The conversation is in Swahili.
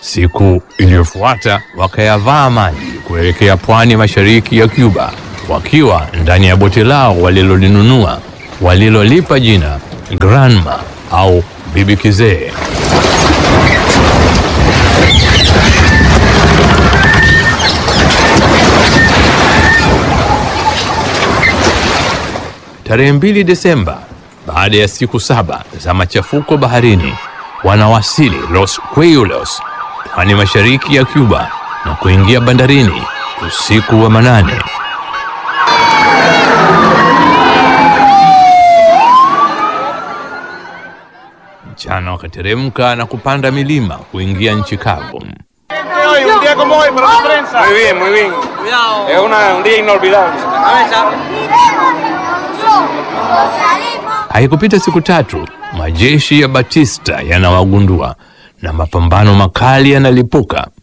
Siku iliyofuata wakayavaa maji kuelekea pwani mashariki ya Cuba, wakiwa ndani ya boti lao walilolinunua walilolipa jina Granma au Bibi Kizee. Tarehe mbili Desemba, baada ya siku saba za machafuko baharini, wanawasili Los Cuellos, pwani mashariki ya Cuba na kuingia bandarini usiku wa manane. Mchana wakateremka na kupanda milima kuingia nchi kavu. Hoy, un día como hoy para la prensa. Muy bien, muy bien. Cuidado. Es una- un día inolvidable. Cabeza. Haikupita siku tatu, majeshi ya Batista yanawagundua na mapambano makali yanalipuka